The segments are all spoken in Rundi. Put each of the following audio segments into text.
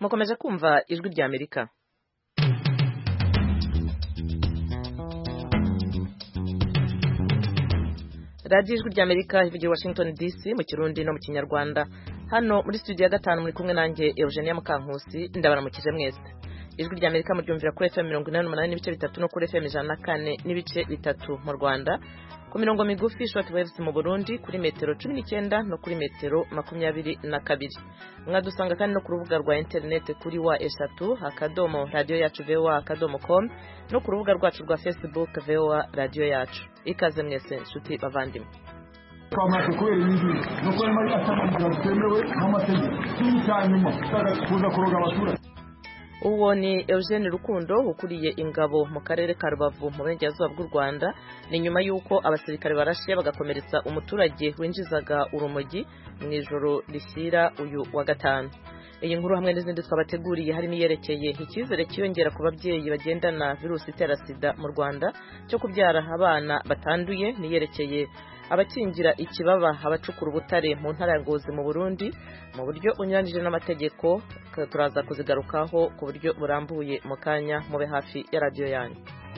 mukomeje kumva ijwi rya amerika radiyo ijwi rya amerika ivugira washington dc mu kirundi no mu kinyarwanda hano muri studio ya gatanu muri kumwe nanjye eugenia mukankusi ndabaramukije mwese ijwi rya amerika muryumvira kuri fm mirongo inani n'umunani n'ibice bitatu no kuri fm ijana na kane n'ibice bitatu mu rwanda ku mirongo migufi short waves mu burundi kuri metero cumi n'icyenda no kuri metero makumyabiri na kabiri mwadusanga kandi no ku rubuga rwa interineti kuri wa eshatu akadomo radiyo yacu voa akadomo com no ku rubuga rwacu rwa facebook voa radiyo yacu ikaze mwese nshuti bavandimwe twamaze kubera ibingibi no kuba arimo atamamaza bitemewe n'amategeko ikindi cya nyuma kuza kuroga abaturage uwo ni eugene rukundo ukuriye ingabo mu karere ka rubavu mu burengerazuba bw'u rwanda ni nyuma y'uko abasirikare barashe bagakomeretsa umuturage winjizaga urumogi mu ijoro rishyira uyu wa gatanu iyi nkuru hamwe n'izindi twabateguriye harimo iyerekeye icyizere cyiyongera ku babyeyi bagendana virusi itera sida mu rwanda cyo kubyara abana batanduye n'iyerekeye abakingira ikibaba abacukura ubutare mu ntara ya ngozi mu burundi mu buryo unyuranyije n'amategeko turaza kuzigarukaho ku buryo burambuye mu kanya mube hafi ya radiyo yanyu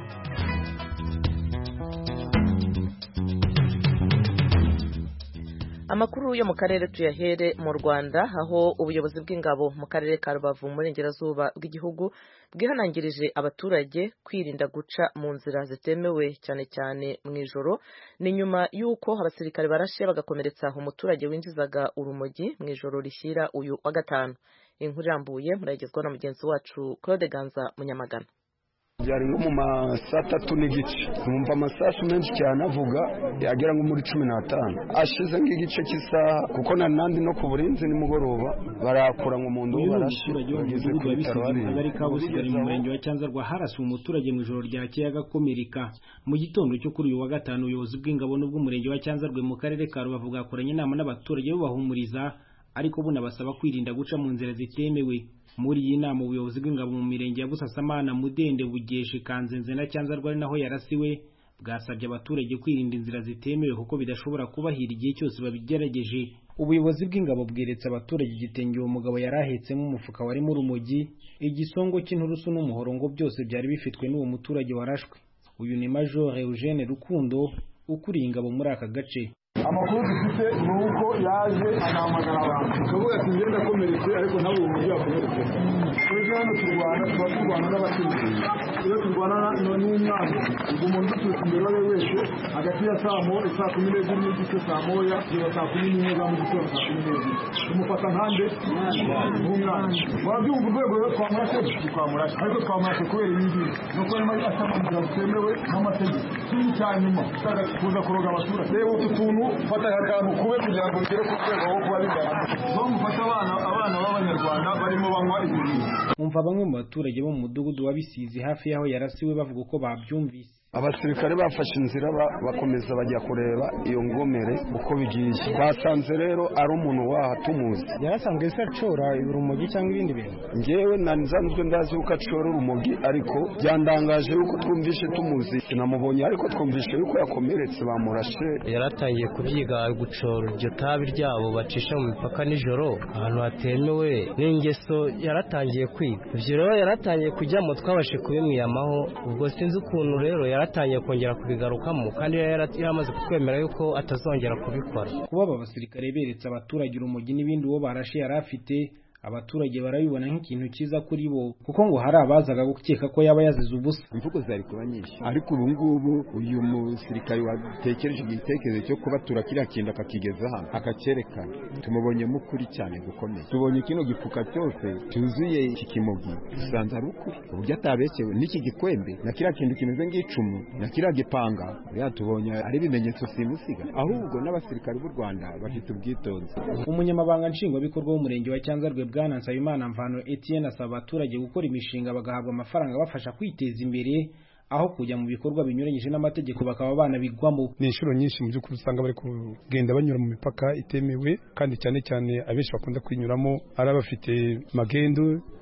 amakuru yo mu karere tuyahere mu rwanda aho ubuyobozi bw'ingabo mu karere ka rubavu mu burengerazuba bw'igihugu bwihanangirije abaturage kwirinda guca mu nzira zitemewe cyane cyane mu ijoro ni nyuma y'uko abasirikare barashe bagakomeretsa umuturage winjizaga urumogi mu ijoro rishyira uyu wa gatanu inkuru irambuye murayigezwaho na mugenzi wacu claude ganza munyamagana byari nko mu ma saa tatu n'igice numva amasasu menshi cyane avuga agera nko muri cumi n'atanu ashize nk'igice cy'isaha kuko na nandi no ku burinzi nimugoroba barakura ngo mu ndobo barashe bageze ku bitaro mu kagari ka busigari mu murenge wa cyanzarwa harasuwe umuturage mu ijoro ryakeye agakomereka mu gitondo cyo kuri uyu wa gatanu ubuyobozi bw'ingabo n'ubw'umurenge wa cyanzarwe mu karere ka rubavu bwakoranye inama n'abaturage bubahumuriza ariko bunabasaba kwirinda guca mu nzira zitemewe muri iyi nama ubuyobozi bw'ingabo mu mirenge ya busasamana mudende bugeshe kanzenze na cyanzarwa ari naho yarasiwe bwasabye abaturage kwirinda inzira zitemewe kuko bidashobora kubahira igihe cyose babigerageje ubuyobozi bw'ingabo bweretse abaturage igitenge uwo mugabo yari ahetsemo umufuka warimo urumogi igisongo cy'inturusu n'umuhoro ngo byose byari bifitwe n'uwo muturage warashwe uyu ni major eugene rukundo ukuriye ingabo muri aka gace amakuru dufite ni uko yaje anahamagara abantu akavuga ati ngenda akomeretse ariko nawe ubu buryo yakomeretse twebwe hano turwana tuba turwana n'abaturage iyo turwana n'umwana ubwo umuntu uturutse imbere uwo ari we wese hagati ya saa moya saa kumi n'ebyiri n'igice saa moya kugeza saa kumi n'imwe za mu gitondo saa kumi n'ebyiri tumufata nkande nk'umwana wabyumva urwego rero twamurashe twamurashe ariko twamurashe kubera ibi ngibi ni uko arimo atamamaza bitemewe n'amategeko ikindi cya nyuma kuza kuroga abaturage reba utu tuntu fata akantu kube kugira ngo ugere ku rwego rwo kuba bigaragara zo mufashe abana abana b'abanyarwanda barimo banywa ibi bintu umva bamwe mu baturage bo mu mudugudu wa bisizi hafi y'aho yarasiwe bavuga uko babyumvise abasirikare bafashe inzira bakomeza bajya kureba iyo ngomere uko bigiye basanze rero ari umuntu waha tumuzi yarasanzwe se acora urumogi cyangwa ibindi bintu ngewe nsanzwe ndazi yuko acora urumogi ariko byandangaje yuko twumvishe tumuzi sinamubonye ariko twumvishe yuko yakomeretse bamurashe yaratangiye kubyiga gucora iryo tabi ryabo bacisha mu mipaka nijoro ahantu hatemewe n'ingeso yaratangiye kwiga ibyo rero yaratangiye kujyamo twabashe kubimwiyamaho ubwo sinzi ukuntu rero yaratangiye kongera kubigarukamo kandi yaramaze kutwemera yuko atazongera kubikora kuba aba basirikare beretse abaturage urumogi n'ibindi uwo barashe yari afite abaturage barabibona nk'ikintu cyiza kuri bo kuko ngo hari abazaga gukeka ko yaba yazize ubusa imvugo zari kuba nyinshi ariko ubu ngubu uyu musirikare watekereje igitekerezo cyo kubatura kiriya kintu akakigeza hano akacyerekana tumubonyemo ukuri cyane gukomeye tubonye kino gifuka cyose cyuzuye iki kimogi dusanze ari ukuri uburyo atabekewe n'iki gikwembe na kiriya kintu kimeze nk'icumu na kiriya gipanga uriya tubonye ari ibimenyetso simusiga ahubwo n'abasirikare b'u rwanda bafite ubwitonzi umunyamabanga nshingwabikorwa w'umurenge wa cyanzarwe bwana nsabimana mvano etienne asaba abaturage gukora imishinga bagahabwa amafaranga abafasha kwiteza imbere aho kujya mu bikorwa binyuranyije n'amategeko bakaba banabigwamo ni inshuro nyinshi mu by'ukuri usanga bari kugenda banyura mu mipaka itemewe kandi cyane cyane abenshi bakunda kwinyuramo ari abafite magendu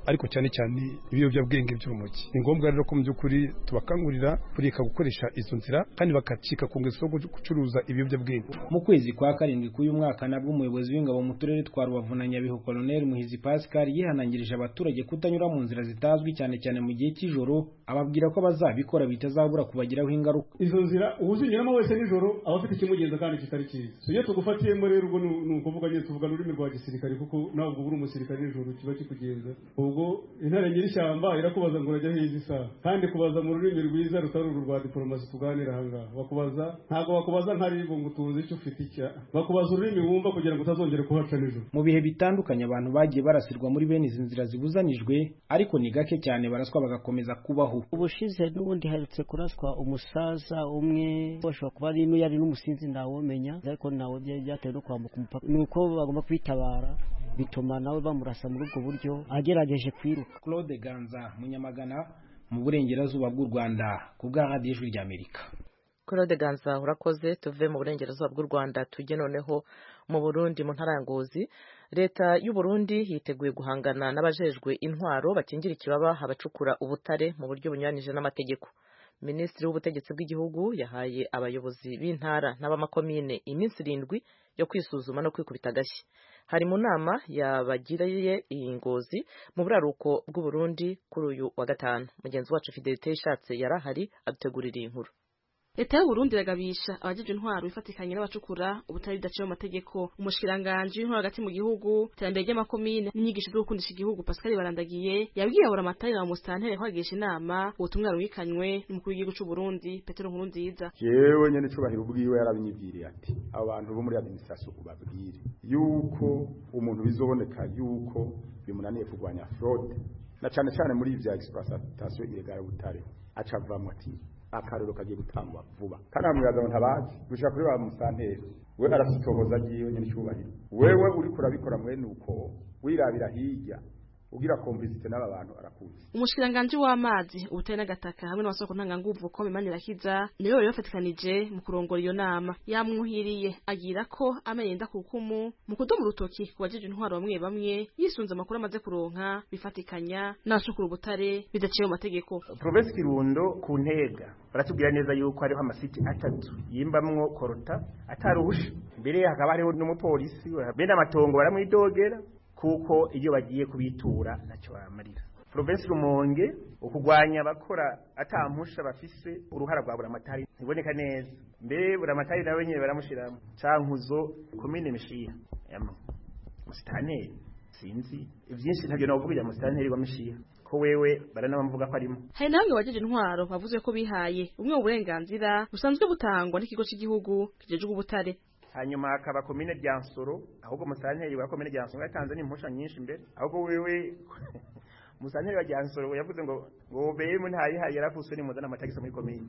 ariko cyane cyane ibiyobyabwenge by'urumogi ni ngombwa rero ko mu by'ukuri tubakangurira kureka gukoresha izo nzira kandi bakacika ku ngeso yo gucuruza ibiyobyabwenge mu kwezi kwa karindwi k'uyu mwaka nabwo umuyobozi w'ingabo mu turere twa rubavu na nyabihu koloneli muhizi pascal yihanangirije abaturage kutanyura mu nzira zitazwi cyane cyane mu gihe cy'ijoro ababwira ko bazabikora bitazabura kubagiraho ingaruka izo nzira uwuzinyuramo wese nijoro aba afite ikimugenza kandi kitari cyiza iyo tugufatiyemo rero ubwo ni ukuvuga nyine tuvuga ururimi rwa gisirikare kuko nawe ubwo uri umusirikare nijoro kiba kikugenza ubwo intare nyir'ishyamba irakubaza ngo urajya hizi isaha kandi kubaza mu rurimi rwiza rutari uru rwa diporomasi tuganira ahangaha bakubaza ntabwo bakubaza nka ribu ngo tuzi icyo ufite icya bakubaza ururimi wumva kugira ngo utazongere kuhaca nijoro mu bihe bitandukanye abantu bagiye barasirwa muri bene izi nzira zibuzanijwe ariko ni gake cyane baraswa bagakomeza kubaho ubushize n'ubundi herutse kuraswa umusaza umwe bashobora kuba ari yari n'umusinzi ntawumenya ariko nawe byatewe no kwambuka umupaka ni uko bagomba kwitabara bituma nawe bamurasa muri ubwo buryo agerageje kwiruka claude ganza munyamagana mu burengerazuba bw'u rwanda ku bwa radiyo ijwi ry'amerika claude ganza urakoze tuve mu burengerazuba bw'u rwanda tujye noneho mu burundi mu ntara ya ngozi leta y'u burundi yiteguye guhangana n'abajejwe intwaro bakingira ikibaba abacukura ubutare mu buryo bunyuranije n'amategeko minisitiri w'ubutegetsi bw'igihugu yahaye abayobozi b'intara n'abamakomine iminsi irindwi yo kwisuzuma no kwikubita agashyi hari mu nama yabagiriye iyi ngozi mu buraruko bw'uburundi kuri uyu wa gatanu mugenzi wacu fidelite yishatse yari ahari adutegurira iyi nkuru leta y'uburundi iragabisha abajeje intwaro bifatikanye n'abacukura ubutari bidaciye mu mategeko umushikiranganji w'intwaro hagati mu gihugu iterambere ry'amakomine n'inyigisho zo gukundisha igihugu pascal barandagiye yabwiye abura amatari na musitanteri ko hagisha inama ubutumwa rubikanywe n'umukuru w'igihugu c'uburundi petero nkurunziza yewe nyene cubahiro ubwiwe yarabinyibwiriye ati abantu bo muri administration ubabwire yuko umuntu bizoboneka yuko bimunaniye kurwanya fraude na cane cane muri ivya exploitation illegale butare aca avamwo ati akarero kagiye gutangwa vuba kandi amwibaza ngo ntabazi gushika kuri ba musanteri we arasitohoza agiye nyine cyubahiro wewe uri kurabikora mwene uko wirabira hirya ugira komplicite n'aba bantu arakuzi umushikiranganji w'amazi ubutare n'agataka hamwe n'amasoko ntanganguvu ko Manirakiza niwe bari bafatikanije mu kurongora iyo nama yamwuhiriye agira ko amenyenda ku rukumu mu kudoma urutoki ku bajeje intwaro bamwe bamwe yisunze amakuru amaze kuronka bifatikanya n'abacukura ubutare bidaciye mu mategeko Province Kirundo ku ntega baratubwira neza yuko hariho amasiti atatu yimbamwo korota ataruhusha mbere hakaba hariho n'umupolisi bene amatongo baramwidogera kuko iyo bagiye kubitura ntacyo bamarira Province Rumonge ukugwanya abakora atampusha bafise uruhara rwa buramatari ntiboneka neza mbe buramatari nawe nyine baramushiramo cankuzo komine mishiha yamwe musitanteri sinzi ivyinshi ntavyo navugira musitanteri wa mishiha ko wewe baranabamvuga ko arimo hari namwe bajeje intwaro bavuze ko bihaye umwe mu burenganzira busanzwe butangwa n'ikigo cy'igihugu kijejwe ubutare hanyuma hakaba komine rya nsoro ahubwo musanteri wa komine rya nsoro yatanze n'impusha nyinshi mbere ahubwo wewe musanteri wa rya nsoro yavuze ngo ngo beye ntayihaye yarafuswe nimuzana amatagisi muri komine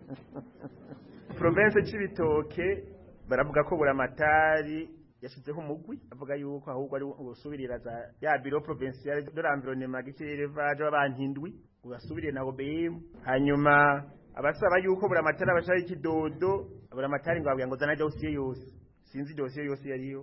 province c'ibitoke baravuga ko buramatari yashizeho umugwi avuga yuko ahubwo ari ubusubirira za ya biro provinciale de l'environnement gikirevage w'abantindwi ubasubiriye na OBM hanyuma abasaba yuko buramatari abashaka ikidodo buramatari ngo babwira ngo zana dossier yose sinzi dossier yose yariyo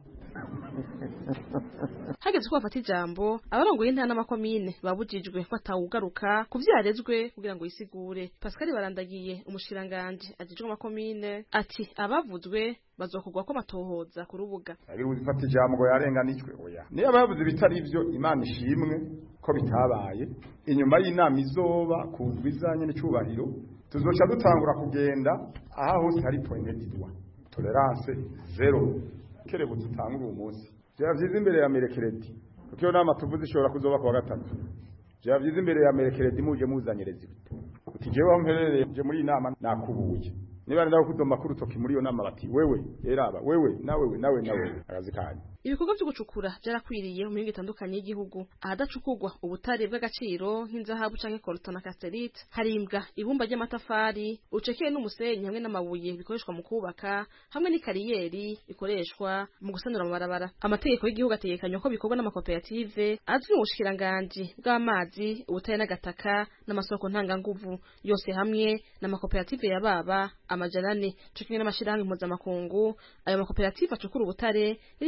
hageze ko bafata ijambo abarongoye intara n'amakomine babujijwe ko atawugaruka ku vyarezwe kugira ngo yisigure pascal barandagiye umushiranganje ajejwe amakomine ati abavuzwe bazokorwa ko amatohoza ku rubuga ari uzifata ijambo ngo yarenganijwe oya niyo abavuze bitari ivyo imana ishimwe ko bitabaye inyuma y'inama izoba ku ndwi izanye n'icubahiro tuzoca dutangura kugenda aha hose hari pointed dwa tolerance zero kerebutse utangura uwo munsi byaba byiza imbere ya merekeredi kuko iyo nama tuvuze ishobora kuzoba ku wa gatatu byaba byiza imbere ya merekeredi muje muzanyereza ibito uti jewe aho mperereye je muri iyi nama nakubuye niba ndaho kudoma ku rutoki muri iyo nama bati wewe eraba wewe nawe nawe nawe akazi kanyu ibikorwa byo gucukura byarakwiriye mu mihingo itandukanye y'igihugu ahadacukurwa ubutare bw'agaciro nk'inzahabu canke coltan na casterite harimbwa ibumba ry'amatafari ucekeye n'umusenyi hamwe n'amabuye bikoreshwa mu kubaka hamwe n'ikariyeri ikoreshwa mu gusanura amabarabara amategeko y'igihugu ategekanywa ko bikorwa n'amakoperative azwi mu bushikiranganji bw'amazi ubutare n'agataka n'amasoko ntanganguvu yose hamwe n'amakoperative ya baba amajana ane co kimwe n'amashirahamwe mpuzamakungu ayo makoperative acukura ubutare yari yarahagaritse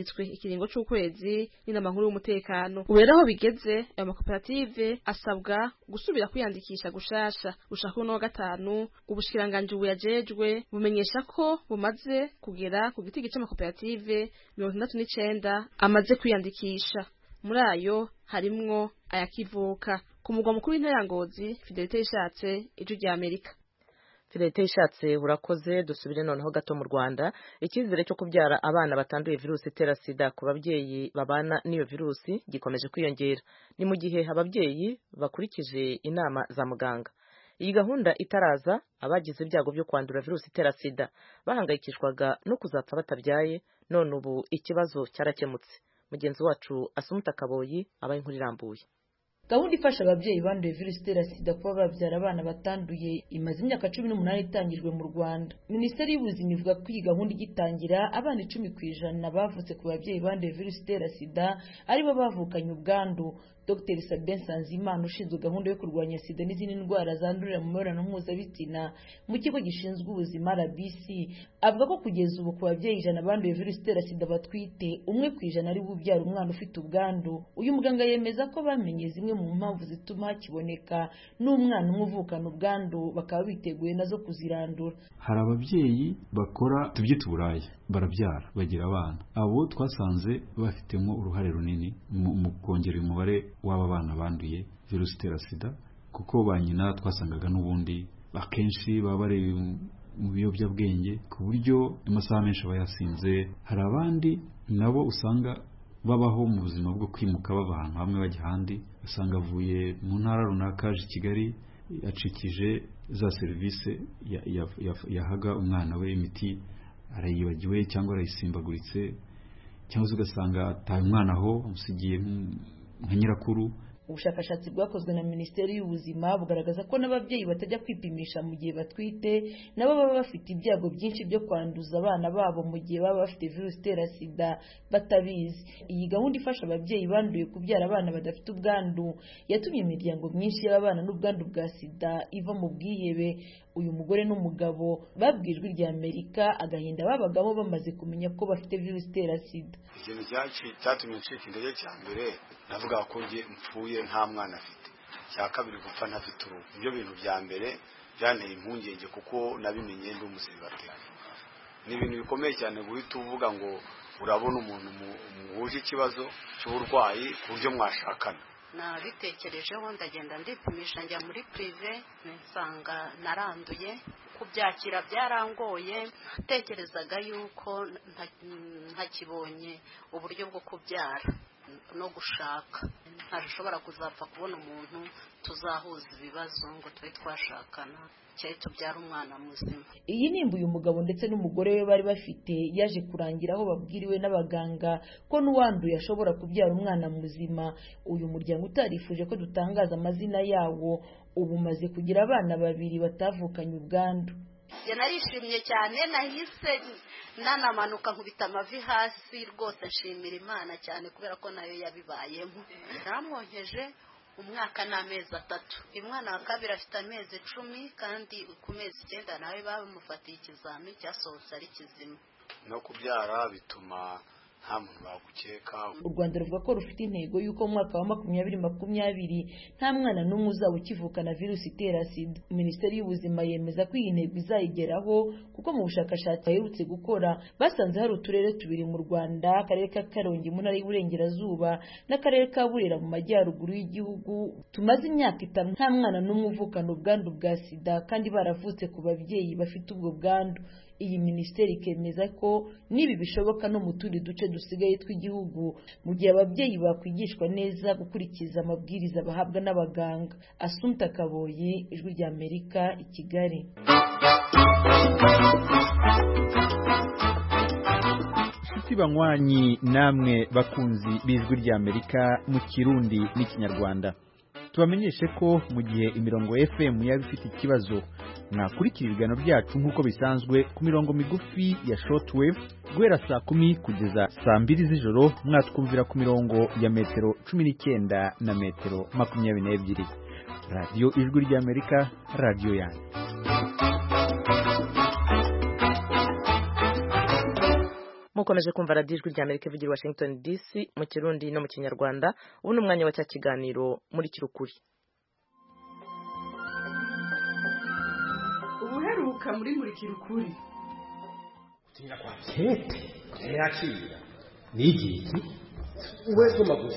yahagaritswe ikiringo c'ukwezi n'inama nkuru y'umutekano ubu rero aho bigeze ayo makoperative asabwa gusubira kwiyandikisha gushasha gushaka uno wa gatanu ubushikiranganji buyajejwe bumenyesha ko bumaze kugera ku giti gice amakoperative mirongo itandatu n'icenda amaze kwiyandikisha muri ayo harimwo ayakivuka ku mugwa mukuru w'intara ya Ngozi Fidelite ishatse ijwi rya Amerika Fidelite ishatse urakoze dusubire noneho gato mu Rwanda icyizere cyo kubyara abana batanduye virusi itera sida ku babyeyi babana n'iyo virusi gikomeje kwiyongera ni mu gihe ababyeyi bakurikije inama za muganga iyi gahunda itaraza abagize ibyago byo kwandura virusi itera sida bahangayikishwaga no kuzapfa batabyaye none ubu ikibazo cyarakemutse mugenzi wacu asumuta kaboyi abaye inkuru irambuye gahunda ifasha ababyeyi banduye virusi itera sida kuba babyara abana batanduye imaze imyaka cumi n'umunani itangijwe mu rwanda minisiteri y'ubuzima ivuga ko iyi gahunda igitangira abana icumi ku ijana bavutse ku babyeyi banduye virusi itera sida aribo bavukanye ubwandu dr sabin nsanzimana ushinzwe gahunda yo kurwanya sida n'izindi ndwara zandurira mu mibonano mpuzabitsina mu kigo gishinzwe ubuzima rbc avuga ko kugeza ubu ku babyeyi ijana banduye virusi itera sida batwite umwe ku ijana ari ubyara umwana ufite ubwandu uyu muganga yemeza ko bamenye zimwe mu mpamvu zituma hakiboneka n'umwana umwe uvukana ubwandu bakaba biteguye nazo kuzirandura hari ababyeyi bakora tubyita uburaya barabyara bagira abana abo twasanze bafitemo uruhare runini mu kongera umubare w'aba bana banduye virusi itera sida kuko ba nyina twasangaga n'ubundi akenshi baba bari mu biyobyabwenge ku buryo amasaha menshi aba yasinze hari abandi nabo usanga babaho mu buzima bwo kwimuka bava ahantu hamwe bajya ahandi usanga avuye mu ntara runaka aje i kigali acikije za serivisi yahaga umwana we imiti arayibagiwe cyangwa arayisimbaguritse cyangwa se ugasanga ataye umwana aho amusigiye nka nyirakuru ubushakashatsi bwakozwe na minisiteri y'ubuzima bugaragaza ko n'ababyeyi batajya kwipimisha mu gihe batwite nabo baba bafite ibyago byinshi byo kwanduza abana babo mu gihe baba bafite virusi itera sida batabizi iyi gahunda ifasha ababyeyi banduye kubyara abana badafite ubwandu yatumye imiryango myinshi y'abana n'ubwandu bwa sida iva mu bwihebe uyu mugore n'umugabo babwijwe rya amerika agahinda babagamo bamaze kumenya ko bafite virusi itera sida ikintu cyatumye ncika intege cya mbere navuga ko njye mpfuye nta mwana afite cya kabiri gupfa ntafite uruhu nibyo bintu bya mbere byanteye impungenge kuko nabimenye ndi umusiribateri ni ibintu bikomeye cyane guhita uvuga ngo urabona umuntu muhuje ikibazo cy'uburwayi ku buryo mwashakana nabitekerejeho ndagenda ndipimisha njya muri pirive nsanga naranduye kubyakira byarangoye natekerezaga yuko ntakibonye uburyo bwo kubyara no gushaka ntashobora kuzapfa kubona umuntu tuzahuza ibibazo ngo tube twashakana cyari tubyara umwana muzima iyi nimba uyu mugabo ndetse n'umugore we bari bafite yaje kurangira aho babwiriwe n'abaganga ko n'uwanduye ashobora kubyara umwana muzima uyu muryango utarifuje ko dutangaza amazina yawo ubu umaze kugira abana babiri batavukanye ubwandu narishimye cyane nahise nanamanuka nkubita amavi hasi rwose nshimira imana cyane kubera ko nayo yabibayemo namwonkeje umwaka n'amezi atatu umwana wa kabiri afite amezi icumi kandi ku mezi icyenda nawe bamufatiye ikizami cyasohotse ari kizima no kubyara bituma nta muntu wagukeka u rwanda ruvuga ko rufite intego y'uko mu mwaka wa makumyabiri makumyabiri nta mwana n'umwe uzaba ukivukana virusi itera sida minisiteri y'ubuzima yemeza ko iyi ntego izayigeraho kuko mu bushakashatsi baherutse gukora basanze hari uturere tubiri mu rwanda akarere ka karongi mu ntara y'uburengerazuba n'akarere ka burera mu majyaruguru y'igihugu tumaze imyaka itanu nta mwana n'umwe uvukana ubwandu bwa sida kandi baravutse ku babyeyi bafite ubwo bwandu iyi minisiteri ikemeza ko n'ibi bishoboka no mu tundi duce dusigaye tw'igihugu mu gihe ababyeyi bakwigishwa neza gukurikiza amabwiriza bahabwa n'abaganga asumta kaboyi ijwi rya amerika i kigali inshuti banywanyi namwe bakunzi b'ijwi rya amerika mu kirundi n'ikinyarwanda tubamenyeshe ko mu gihe imirongo fm yaba ifite ikibazo mwakurikira ibiganiro byacu nk'uko bisanzwe ku mirongo migufi ya shortwave guhera saa kumi kugeza saa mbiri z'ijoro mwatwumvira ku mirongo ya metero cumi n'icyenda na metero makumyabiri n'ebyiri radiyo ijwi ry'amerika radiyo yanyu mu mukomeje kumva radiyo ijwi rya amerika ivugira i washington dc mu kirundi no mu kinyarwanda ubu ni umwanya wa cya kiganiro muri kirukuri ubuheruka muri murikira ukuri kete ntiyakira ni igiki we soma gusa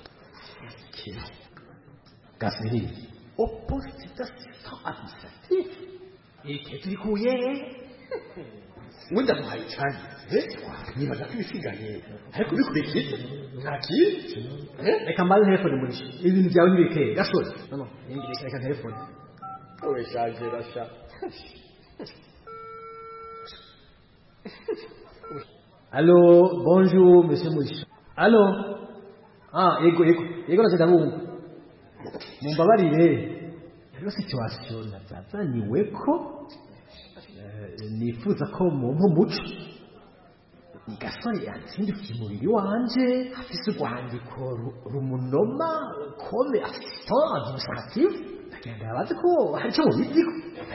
gasiri opposite administratif iki turikuye wenda muhaye cyane nibaza ko ibisigaye ariko bikurikije nta kindi reka mbaze telefone muri ibintu byawe ntibikeye gasore no no reka reka telefone wowe shaje rasha Allô, bonjour, monsieur Mouche. Allô Ah, yego, yego, yego nagenda bumva. Mumbabarire. Rero situation nazazaniwe ko eh, nifuza ko mumpa umuco. Ni gasore yatsindikiye umubiri wanje afise urwandiko ru- rumunoma kome assistant administratif agenda abazi ko hari icyo mubiziko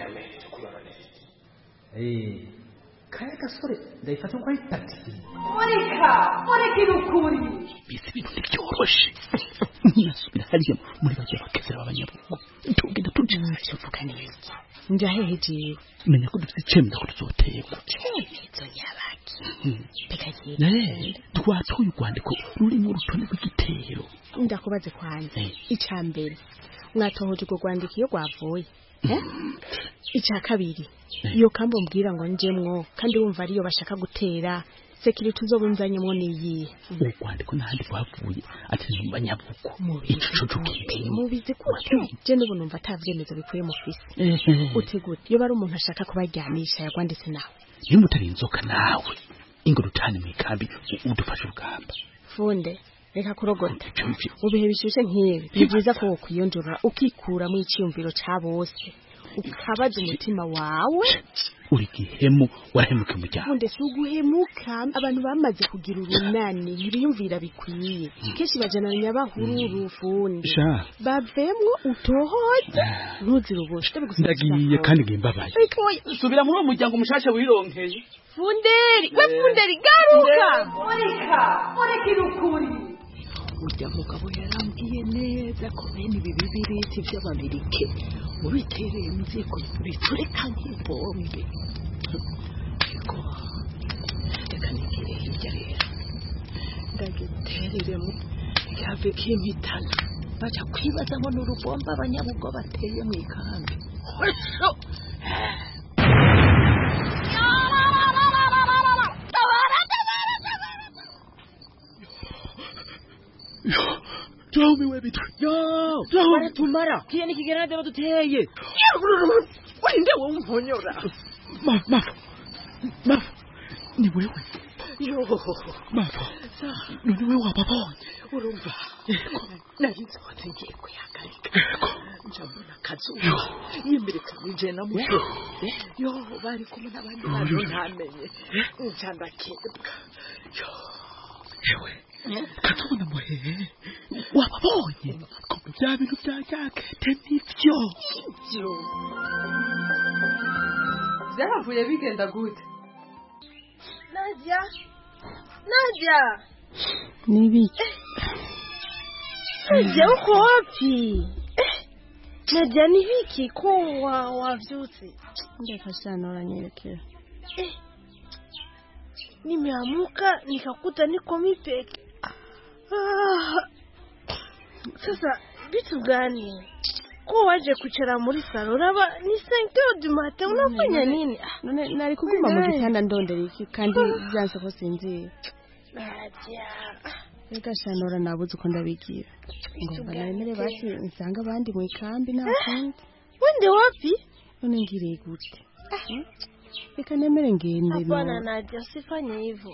Eh, kaya gasore ndayifata ko ari tagisi murika murikira ukuri bisi ibintu ntibyoroshe nasubira hariya muri bajya bakezera b'abanyabugu tugenda tubyinshi uvuga neza njahehe jewe menya ko dufite icyemezo ko tuzoterwa icyemezo nyabaki pekagiye Eh, twatoye urwandiko rurimo urutonde rw'igitero ndakubaze kwanza icya mbere mwatohoje urwo rwandiko iyo rwavuye eh? icya kabiri iyo kambi umbwira ngo njemwo kandi wumva ariyo bashaka gutera sekiriti uzobunzanyemo niyihe urwandiko n'ahandi rwavuye ati ni mu banyabugu icucu k'ibintu mubizi gute je n'ubu numva ata vyemezo bikuye mu fisi Ehe. utegute iyo bari umuntu ashaka kubaryamisha yagwanditse nawe niba utari inzoka nawe ingoro utahane mu ikambi u- udufashe urugamba funde reka kurogota mu bihe bishyushye nk'ibi ni byiza ko wokwiyonjora ukikuramo icyiyumviro cya bose ukabaza umutima wawe uri gihemu warahemuka umuryango funde si uguhemuka abantu bamaze kugira urunani ntibiyumvira bikwiye kenshi bajana nyabahururu funde sha bavemwo utohoze ntuzire ubusa ndagiye kandi ngimbabaye subira muri uwo muryango mushasha wironkeye funderi we funderi garuka murika murikira ukuri urya mugabo yarambwiye neza ko bene ibi bibiriti by'abamerike mubitereye mu ziko biturika nk'ibombe ariko reka nigire hirya rero ndagitereremo ryave kimpitana baca kwibaza ngo ni urubomba abanyabugo bateye mu ikambi Hosho! Tumiwe bitu. Yo, tumara tumara kiye ni kigera ndeba duteye wende wo mponyora. Ma ma ma ni wewe. yo Mava. None wewe wababonye. urumva nari nsohotse ngiye kuyagarika njabona akazuba yimirikanije na muto yo bari kumwe n'abandi bantu ntamenye nca ndakebwa Yewe. Katubona muhehe. Wababonye. Ko bya bintu bya jakete nivyo. yo byahavuye bigenda gute Nadia Nadia nibiki Nadia uko wapi Eh, Nadia ni wiki ko wa wavyutse ndeka sana uranyelekea Eh, nimeamuka nikakuta niko mipeke ah, sasa vitu gani ko waje kuchera muri salo raba ni 5 heures du matin unafanya nini Ah, none nari kuguma mu Eh. gitanda ndondera iki kandi byanse ko sinzira Nadia reka shanora nabuze uko ndabigira ngomba nemere basi nsanga abandi mu ikambi nta kundi wende wapi none ngiriye gute Hmm? reka nemere ngende hapana no. Nadia usifanye hivyo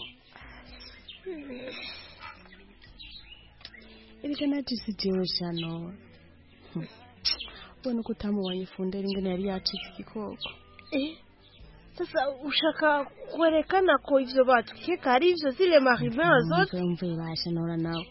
erega najisi jewe shanora Hmm. ubona uko utamubonye fundera ingene yari yacitse igikoko eh sasa ushaka kuonekana kwa hivyo watu kika ari hivyo zile marivera zote mvuye bashanora nawe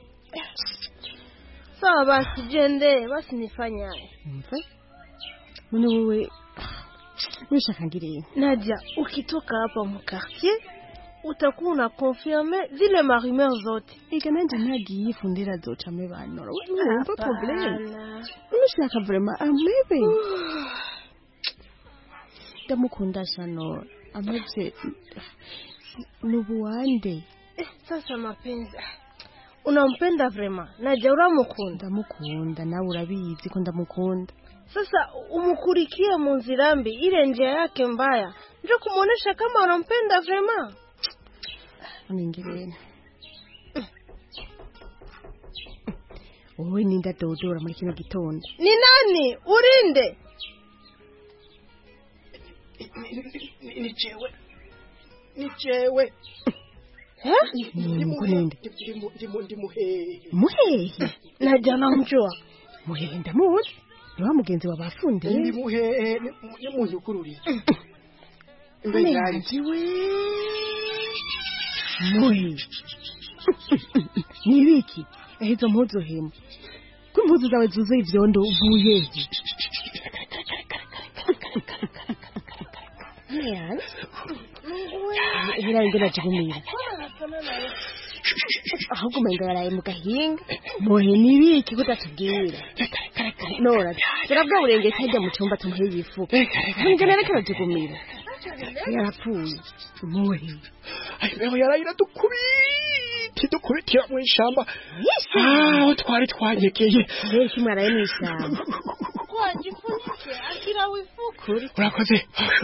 sawa basi jende basi nifanye haya mve none wowe wishaka ngiriye Nadia ukitoka hapa mkartie utakuwa una confirme zile marumeur zote ega nanje ntagiye fundira zoca mebanora wumva problem Hapana. ushaka vraiment amebe ndamukunda shano amevye nubuwande Eh, sasa mapenzi unampenda vrema naja uramukunda ndamukunda nawe urabizi ko ndamukunda sasa umukurikie mu nzira mbi ile njia yake mbaya ndio kumwonyesha kama unampenda vrema ningirene wowe ninda dodora muri kino gitondo ni nani urinde ni jewe ni jewe Mkurinde. ndi muhehe muhehe naja namjua muhehe ndamuzi ni wa mugenzi wa bafundi ndi muhehe ni muntu ukururiye Mbere yanjye we muhe ni ibiki ehe izo mpuzu hemu ko impuzu zawe zuzuye ivyondo uvuye he Hira ngo najigumira ahubwo umenga yaraye mu gahinga muhe ni ibiki kutatubwira nora turabwa burengeti hajya mu cyumba tumuhe yifuka nibyo rero karajigumira yarapfuye muhe aho yarayira dukubiti dukubitira mu ishamba aho twari twanyegeye mbere kimwe araye mu ishyamba wajifunike akira wifuka urakoze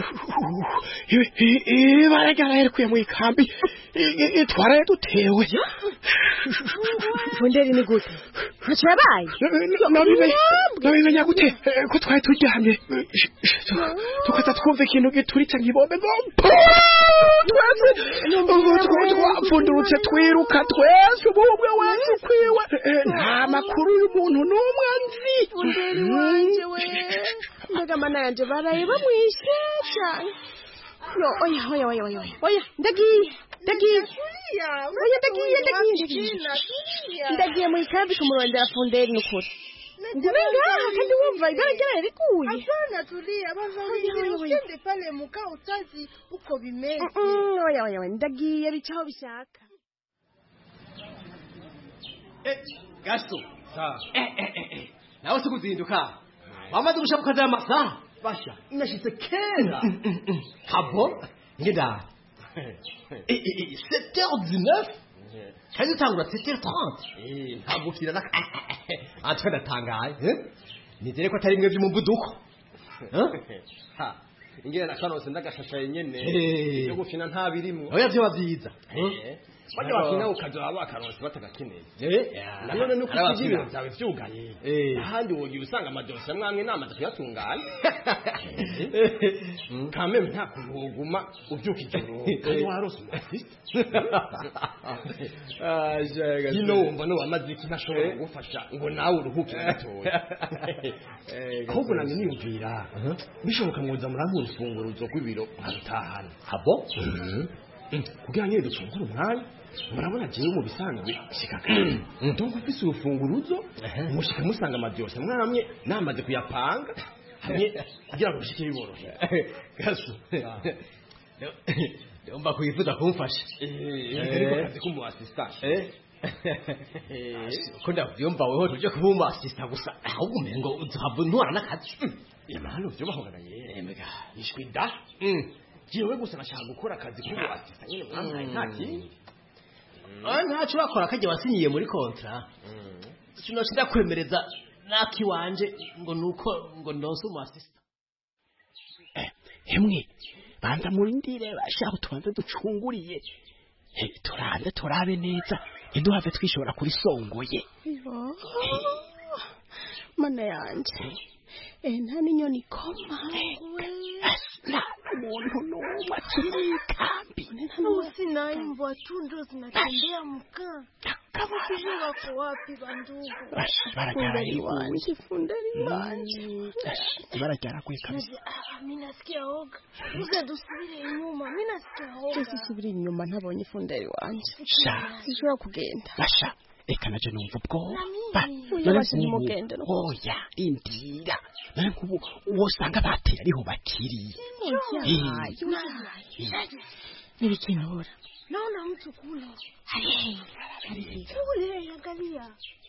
ibara ryarayirekuye mu ikambi twaraye dutewe funderi ni gute ntacyo yabaye nabimenya gute Eh, ko twari turyamye tukaza twumva ikintu gituritse nk'ibombe ngo twese ubu twapfundurutse twiruka twese umwe wese ukwiwe Eh, nta makuru y'umuntu n'umwe nzi funderi wanje we mbega mana yanje baraye bamwishe cyane no oya oya oya oya oya oya ndagiye ndagiye oya ndagiye ndagiye ndagiye ndagiye mu ikambi kumurondera funderi n'ukuri ngume ngaha kandi wumva ibara ryaraye rikuye hapana tulia bavavile usiende pale mukaa utazi uko bimeze Mm, oya oya oya ndagiye bicaho bishaka gaso nawe si kuzinduka wamaze gushaka ukaza amasaha basha nashitse kera habo ngenda sept heures dix neuf kandi utangura sept heures trente ntabwo ufite na antwe ndatangaye eh? nizere ko atari bimwe by'umuvuduko ingene nakanose ndagashashaye nyene Eh. byo gufina nta birimwo oya vyoba vyiza bajya bakina ukazoba bakaronse batagakeneye Eh, nanone nuko hari usiga ibiro abakina. byawe vyugaye Eh. ahandi wogira usanga amadosiye amwamwe namaze kuyatunganya kameme nta kuntu woguma ubyuka ijoro kandi warose umusiste hino wumva n'uwamaze iki ntashobora kugufasha ngo nawe uruhuke gatoya ahubwo nange niyumvira bishoboka mwoza muramuha urufunguruzo rw'ibiro nkarutahana habo kugira nyine dufungure umwanya murabona jewe mu bisanzwe shika kare ndumva ufise urufunguruzo mushika musanga amadyoshe mwamye namaze kuyapanga hamwe kugira ngo bishike biborohera gaso ndumva kwifuza kumfasha ariko akazi k'umu assistant ko ndavyumva weho tuje kuba umu assistant gusa ahubwo umengo uzohava ntwara n'akazi imana uvyubahongana yemega ishwi da jewe gusa nashaka gukora akazi k'umu assistant nyine mwampaye nta kindi Ah, ntaco bakora kajya wasinyiye muri kontra sinoci ndakwemereza nakiwanje ngo nuko ngo ndonse umu assistant hemwe banza murindire bashaka tubanze ducunguriye Eh, turanze turabe neza ntiduhave twishobora kuri songoye mana yanje eh nta n'inyoni ikoma nta umuntu n'umwe akiri mu ikambi Usi na imbwa tu ndo zinatembea mkaa. Sijui wako wapi bandugu. baragarariwe fundari wanje ibara ryaraguye kabisa Naje, ah, mimi nasikia oga. Uza dusubire nyuma. Mimi nasikia oga. ese subira inyuma ntabonye fundari wanje sha sishobora kugenda basha reka naje numva ubwoba Oya, basi nimugende no oya indira none nk'ubu uwo usanga batera ariho bakiri Oya, oya. Ntibikinura naona mtu kule Hey, kule angalia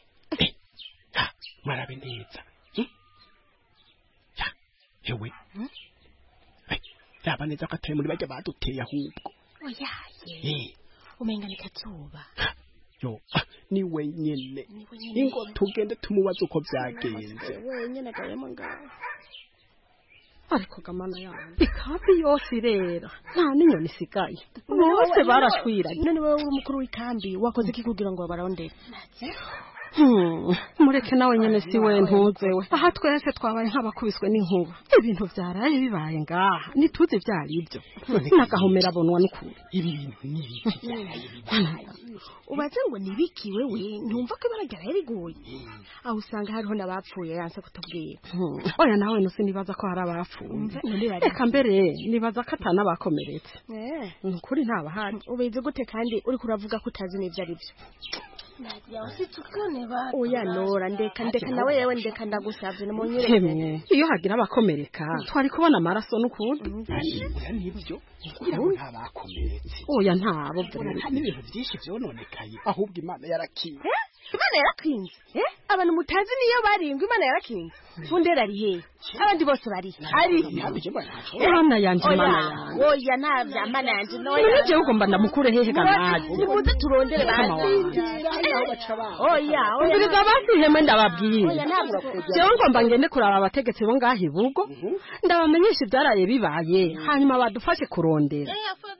marabe neza Hmm? Ya, ewe Eh, raba neza ko atari muri bajya baduteye ahubwo oyaye Eh, umenga ni kazuba yo ah, ni wenyene wenyene. ingo tugende tumubaze uko byagenze wenyine agayemo ngaho ariko gamana yanjye ikambi yose irera nta n'inyoni isigaye bose barashwiranye none wowe uri umukuru w'ikambi wakoze iki kugira ngo babarondere Hmm, mureke nawe nyene si we ntuzewe aha twese twabaye nk'abakubiswe n'inkuba ibintu vyaraye bibaye ngaha ntituzi vyari ibyo n'agahomera abonwa n'ukuri ibi bintu ni ibiki ubaze ngo nibiki wewe ntumva ko ibara ryaraye riguye aho usanga hariho n'abapfuye yanse kutubwira Hmm, oya nawe nusi nibaza ko hari abapfuye reka mbere nibaza ko atanabakomeretse ni ukuri ntabahari ubizi gute kandi uriko uravuga ko utazi n'ivyo ari byo Nadia usitukane bado oya nora ndeka ndeka nawe yewe ndeka ndagusavye hemwe nimunyereke iyo hagira abakomereka twari kubona amaraso n'ukuri Oya, nibyo kugira ngo ntabakomeretse oya ntabo Urabona nta n'ibintu byinshi byononekaye ahubwo imana yarakiye imana yarakinze eh abantu mutazi niyo barindwi imana yarakinze fundera ari he abandi bose bari ari mana yanje Oya, mana yanje oya navya mana yanje noya none jewe ugomba ndamukure hehe ganaje nimuze turondere Mama basi oya oya umviriza basi iheme ndababwiye oya ntabwo kujya jewe ngomba ngende kuraba abategetsi bo ngaho ibugo ndabamenyesha ibyaraye bibaye hanyuma badufashe kurondera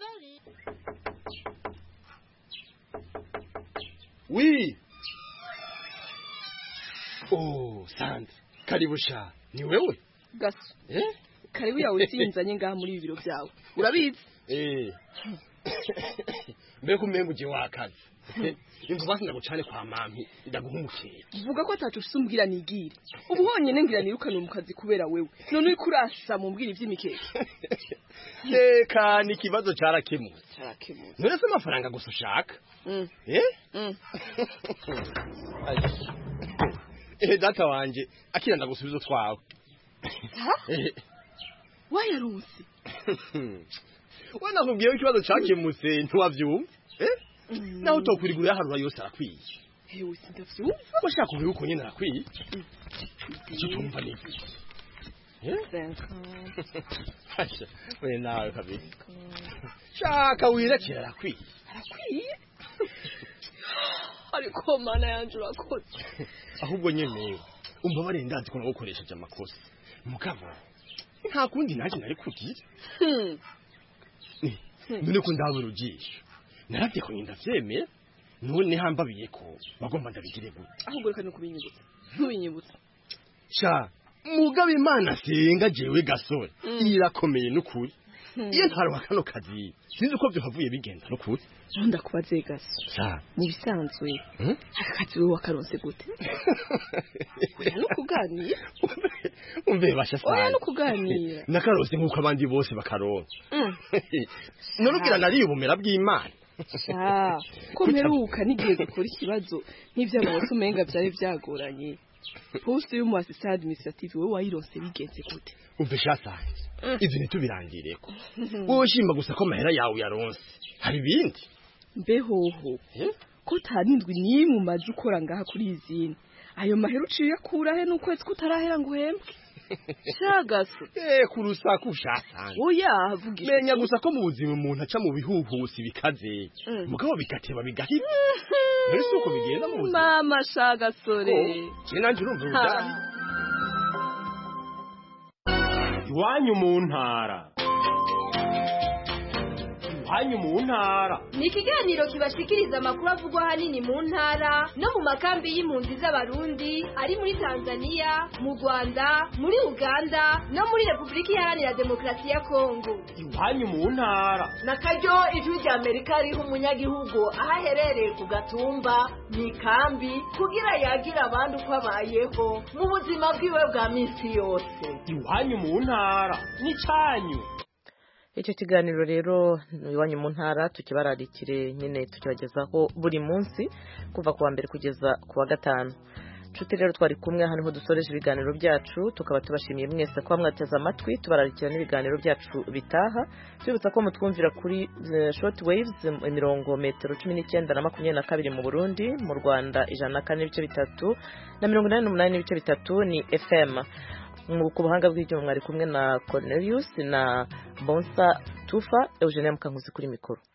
wi oh sandra karibu sha ni wewe gaso eh karibu yawe utinzanye ngaha muri ibi biro byawe urabizi eh mbega umenga uje wakaze imvu basi ndagucane kwa mami ndaguhumukira vuga ko atacu ufise umbwira nigire ubu honyine ngira nirukane mu kazi kubera wewe none uriko urasa mu mbwira ivy'imikeke reka ni ikibazo cyarakemutse cyarakemutse none se amafaranga gusa ushaka Mm. eh Mm. eh data wanje akira ndagusubiza twawe ha Eh, wayaronse we nakubwiye ko ikibazo cyakemutse ntiwavyumva eh naho utokwirigura yaharura yose arakwiye hewe sindavyumva washaka kuvuga uko nyine arakwiye icyo tumva ni iki Hasha, we nawe kabisa shaka wirekera arakwiye arakwiye ariko mana yanje urakoze ahubwo nyene umva barendazi ko nagukoresheje amakosa mugabo nta kundi nanjye nari kugira Hmm. none ko ndabura ujisho naravye ko ndavyemera none hambabiye ko bagomba ndabigire gute ahubwo reka nukubinyibutsa ntubinyibutsa sha mugabo imana senga jewe gasore Mm. irakomeye n'ukuri Hmm. iyo ntaruha kano kazi sinzi uko byohavuye bigenda n'ukuri ndakubaze gaso sha mu bisanzwe Hmm? aka kazi wowe wakaronse gute oya no kuganira umve basha oya sana no kuganira nakarose nk'uko abandi bose bakaronka Mm. none ugira nariye ubumera bw'imana sha ko mperuka n'igihe gukora ikibazo nk'ivy'amabose umenga vyari vyagoranye poste y'umu assistant administrative wowe wayironse bigenze gute umve sha sana ivyo ntitubirangireko wowe shimba gusa ko amahera yawe yaronse hari ibindi mbehoho ko utanindwi n'imwe umaze ukora ngaha kuri izindi ayo mahera uciye uyakura he n'ukwezi kutarahera ngo uhembwe shagaso eh kurusaku ushasanga oya vugisha menya gusa ko mu buzima umuntu aca mu bihuhusi bikaze Mm. mugabo bigateba bigahita mbere si uko bigenda mu buzima mama shagasore je nanje urumva Ha. udahi iwanyu mu ntara iwanyu mu ntara ni ikiganiro kibashikiriza amakuru avugwa ahanini mu ntara no mu makambi y'impunzi z'abarundi ari muri tanzania mu rwanda muri uganda no muri repubulika iharanira demokarasi ya kongo iwanyu mu ntara na karyo ijwi rya amerika riha umunyagihugu aho aherereye ku gatumba mu ikambi kugira yagira abandi uko abayeho mu buzima bwiwe bwa minsi yose iwanyu mu ntara n'icyanyu icyo kiganiro rero ni iwanyu mu ntara tukibararikire nyine tukibagezaho buri munsi kuva ku wa mbere kugeza ku wa gatanu nshuti rero twari kumwe hano niho dusoreje ibiganiro byacu tukaba tubashimiye mwese kuba mwateze amatwi tubararikira n'ibiganiro byacu bitaha tubibutsa ko mutwumvira kuri short waves imirongo metero cumi n'icyenda na makumyabiri na kabiri mu burundi mu rwanda ijana na kane n'ibice bitatu na mirongo inani n'umunani n'ibice bitatu ni fm ku buhanga bw'ibyuma mwari kumwe na cornelius na bonsa tufa eugenia mukankuzi kuri mikoro